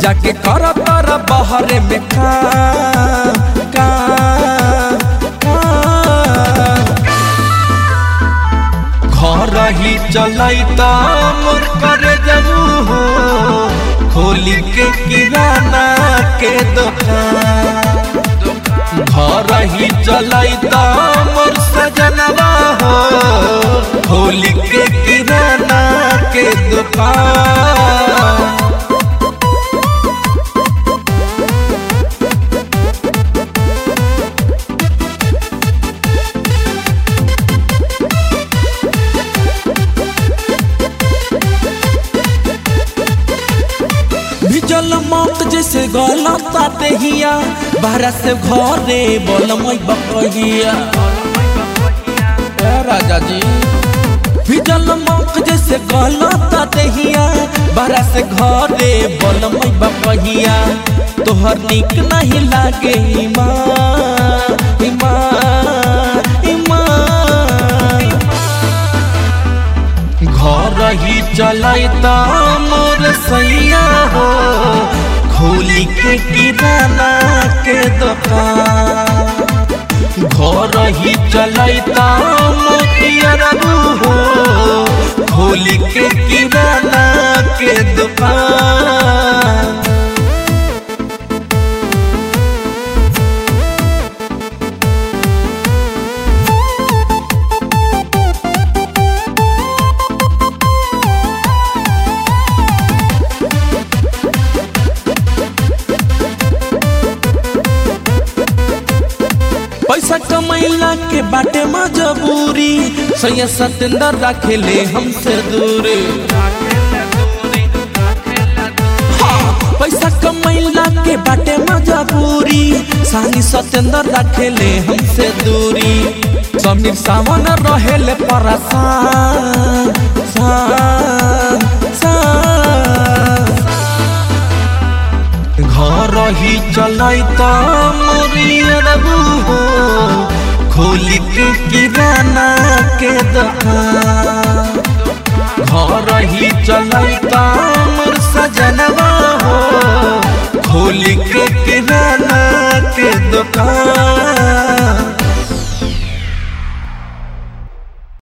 जाके कर तर बहरे में काम काम काम। घर ही चलैता मोर करे जबू हो खोली के किराना के दुकान घर ही चलैता मोर सजनवा हो खोली के किराना के दुकान भिजल मौत जैसे गलत हिया बाहर से घरे बोलमई बकहिया ए राजा जी भिजल मौत जैसे गलत हिया बाहर से घरे बोलमई बकहिया तोहर निक नहीं लागे ईमान ईमान ईमान घर ही चलैता मोर सैया हो खोली के किराना के दुकान घर ही चलैता मोतिया हो खोली के किराना के दुकान पैसा कमैला के बाटे मजबूरी सैया सतेंद्र रखे ले हमसे दूरी हाँ, पैसा कमैला के बाटे मजबूरी सानी सतेंद्र रखे ले हमसे दूरी समीर सावन रहे ले परेशान सान, सान। घर ही चलैता मोरिया रबू हो खोली के किराना के दुकान घर ही चलैता मोर सजनवा हो खोली के किराना के दुकान